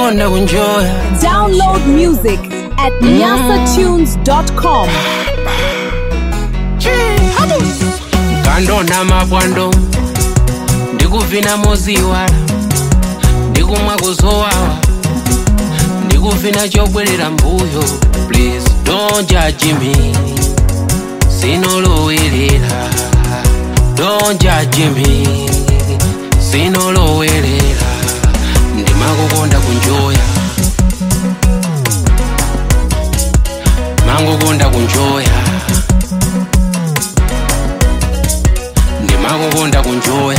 mangokonda kunjoya Download music at nyasatunes.com. kandona mapwando ndikuvina moziwala ndikumwa kuzowawa ndikuvina chobwerera mbuyo please don't judge me sinolowerera don't judge me sinolowerera ndimakukonda kunjoya mangokonda kunjoya ndimakukonda kunjoya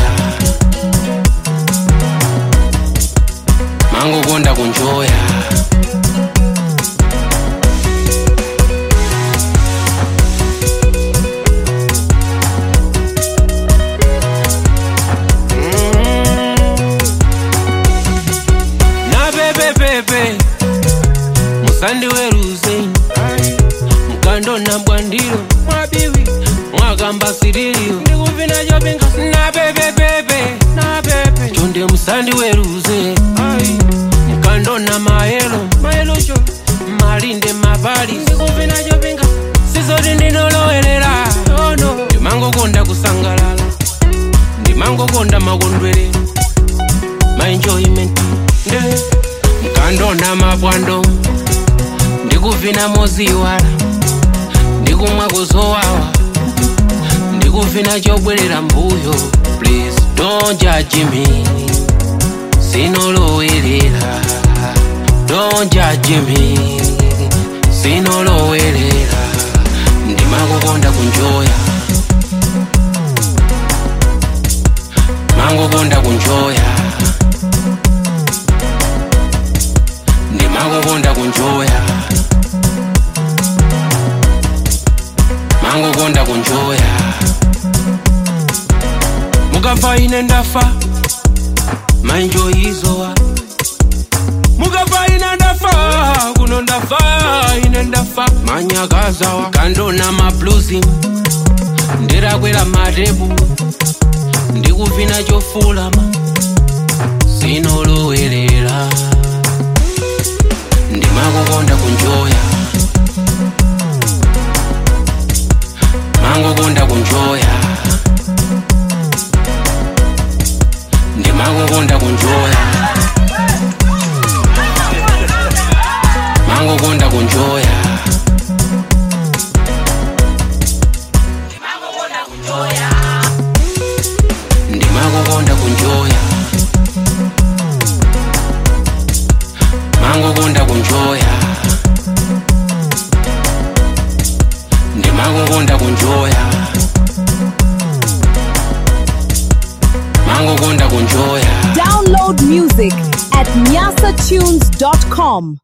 mangokonda kunjoya napepepepe musandiweruze mukandona bwandiro mwabiwi mwakamba siririyo ndikuvina chopinga napepepepe napepe chonde musandiweruze mukandona mayelo mayelocho malinde mapali ndikuvina chopinga sizoti ndinolowerera ono ndimangokonda kusangalala ndimangokonda makondwerero maenjoyment nde mkandona mapwando ndikuvina moziwala ndikumwa kuzowawa ndikuvina chobwerera mbuyo please don't judge me sinolowerera don't judge me sinolowerera ndimakukonda kunjoya mangokonda kunjoya ndimakukonda kunjoya mangokonda kunjoya mukafa ine ndafa mainjoyizowa mukafa ine ndafa kuno ndafa ine ndafa manyakazawa kandona mabluzi ndirakwera matebu ndikuvina chofulama sinolowerera ndimakukonda kunjoya mangokonda kunjoya ndimakukonda kunjoya mangokonda kunjoya ndimakukonda kunjoya mangokonda kunjoya ndimakukonda kunjoya mangokonda kunjoya Download music at nyasatunes.com.